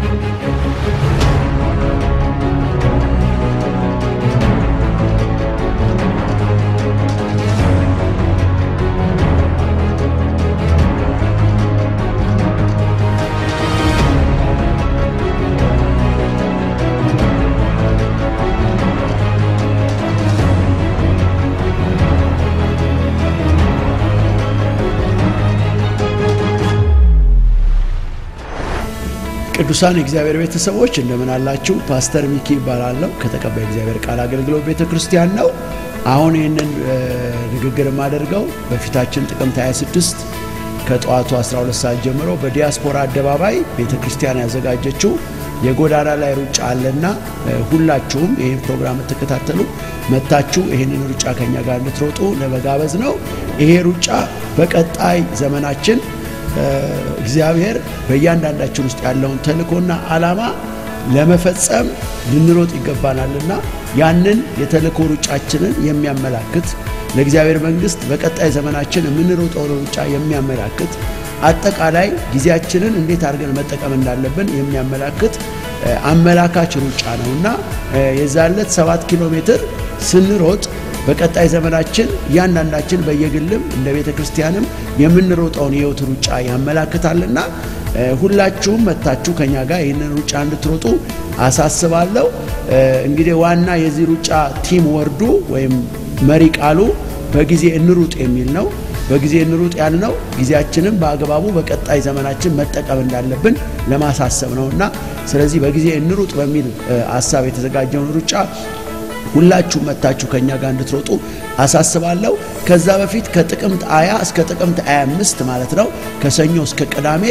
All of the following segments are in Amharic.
ቅዱሳን የእግዚአብሔር ቤተሰቦች እንደምን አላችሁ? ፓስተር ሚኪ ይባላለሁ። ከተቀባይ እግዚአብሔር ቃል አገልግሎት ቤተ ክርስቲያን ነው። አሁን ይህንን ንግግር የማደርገው በፊታችን ጥቅምት 26 ከጠዋቱ 12 ሰዓት ጀምሮ በዲያስፖራ አደባባይ ቤተ ክርስቲያን ያዘጋጀችው የጎዳና ላይ ሩጫ አለና ሁላችሁም ይህን ፕሮግራም የምትከታተሉ መታችሁ ይህንን ሩጫ ከኛ ጋር እንድትሮጡ ለመጋበዝ ነው። ይሄ ሩጫ በቀጣይ ዘመናችን እግዚአብሔር በእያንዳንዳችን ውስጥ ያለውን ተልእኮና ዓላማ ለመፈጸም ልንሮጥ ይገባናልና ያንን የተልእኮ ሩጫችንን የሚያመላክት ለእግዚአብሔር መንግሥት በቀጣይ ዘመናችን የምንሮጠውን ሩጫ የሚያመላክት አጠቃላይ ጊዜያችንን እንዴት አድርገን መጠቀም እንዳለብን የሚያመላክት አመላካች ሩጫ ነውና የዛለት ሰባት ኪሎ ሜትር ስንሮጥ በቀጣይ ዘመናችን እያንዳንዳችን በየግልም እንደ ቤተ ክርስቲያንም የምንሮጠውን የሕይወት ሩጫ ያመላክታልና ሁላችሁም መታችሁ ከኛ ጋር ይህንን ሩጫ እንድትሮጡ አሳስባለሁ። እንግዲህ ዋና የዚህ ሩጫ ቲም ወርዱ ወይም መሪ ቃሉ በጊዜ እንሩጥ የሚል ነው። በጊዜ እንሩጥ ያልነው ጊዜያችንን በአግባቡ በቀጣይ ዘመናችን መጠቀም እንዳለብን ለማሳሰብ ነውና ስለዚህ በጊዜ እንሩጥ በሚል ሀሳብ የተዘጋጀውን ሩጫ ሁላችሁም መታችሁ ከኛ ጋር እንድትሮጡ አሳስባለሁ። ከዛ በፊት ከጥቅምት 20 እስከ ጥቅምት 25 ማለት ነው ከሰኞ እስከ ቅዳሜ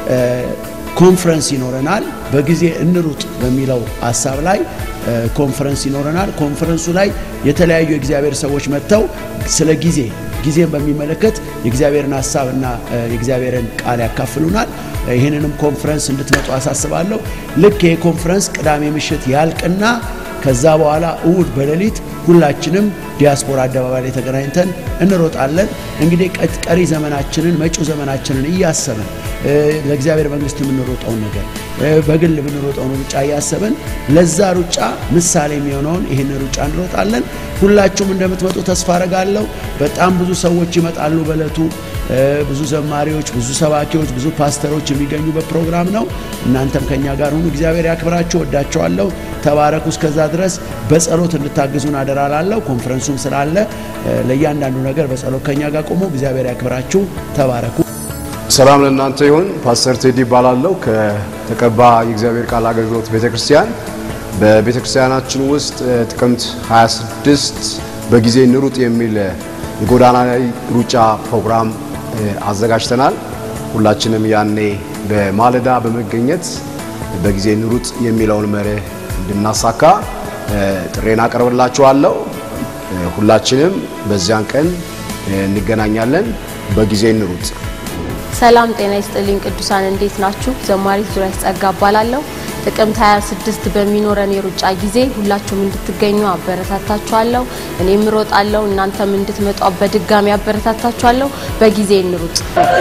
ኮንፈረንስ ይኖረናል። በጊዜ እንሩጥ በሚለው ሀሳብ ላይ ኮንፈረንስ ይኖረናል። ኮንፈረንሱ ላይ የተለያዩ የእግዚአብሔር ሰዎች መጥተው ስለ ጊዜ ጊዜን በሚመለከት የእግዚአብሔርን ሀሳብና የእግዚአብሔርን ቃል ያካፍሉናል። ይህንንም ኮንፈረንስ እንድትመጡ አሳስባለሁ። ልክ ይህ ኮንፈረንስ ቅዳሜ ምሽት ያልቅና ከዛ በኋላ እሁድ በሌሊት ሁላችንም ዲያስፖራ አደባባይ ላይ ተገናኝተን እንሮጣለን። እንግዲህ ቀሪ ዘመናችንን መጪው ዘመናችንን እያሰብን ለእግዚአብሔር መንግሥት የምንሮጠውን ነገር በግል የምንሮጠውን ሩጫ እያሰብን ለዛ ሩጫ ምሳሌ የሚሆነውን ይህን ሩጫ እንሮጣለን። ሁላችሁም እንደምትመጡ ተስፋ አረጋለሁ። በጣም ብዙ ሰዎች ይመጣሉ በዕለቱ ብዙ ዘማሪዎች፣ ብዙ ሰባኪዎች፣ ብዙ ፓስተሮች የሚገኙበት ፕሮግራም ነው። እናንተም ከኛ ጋር ሁኑ። እግዚአብሔር ያክብራችሁ። ወዳቸዋለሁ። ተባረኩ። እስከዛ ድረስ በጸሎት እንድታግዙን አደራ ላለሁ። ኮንፈረንሱም ስላለ ለእያንዳንዱ ነገር በጸሎት ከኛ ጋር ቆሙ። እግዚአብሔር ያክብራችሁ። ተባረኩ። ሰላም ለእናንተ ይሁን። ፓስተር ቴዲ ይባላለሁ ከተቀባ የእግዚአብሔር ቃል አገልግሎት ቤተ ክርስቲያን። በቤተ ክርስቲያናችን ውስጥ ጥቅምት 26 በጊዜ እንሩጥ የሚል የጎዳና ላይ ሩጫ ፕሮግራም አዘጋጅተናል። ሁላችንም ያኔ በማለዳ በመገኘት በጊዜ እንሩጥ የሚለውን መርህ እንድናሳካ ጥሬን አቀርብላችኋለሁ። ሁላችንም በዚያን ቀን እንገናኛለን። በጊዜ እንሩጥ። ሰላም ጤና ይስጥልኝ ቅዱሳን፣ እንዴት ናችሁ? ዘማሪት ዙሪያሽ ጸጋ እባላለሁ። ጥቅምት 26 በሚኖረን የሩጫ ጊዜ ሁላችሁም እንድትገኙ አበረታታችኋለሁ። እኔም እሮጣለሁ፣ እናንተም እንድትመጡ በድጋሚ አበረታታችኋለሁ። በጊዜ እንሩጥ።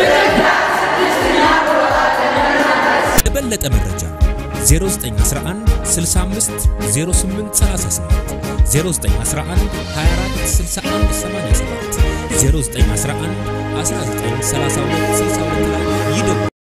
ለበለጠ መረጃ 0911 65 08 38 0911 24 61 87 0911 19 32 62 ላይ ይደውሉ።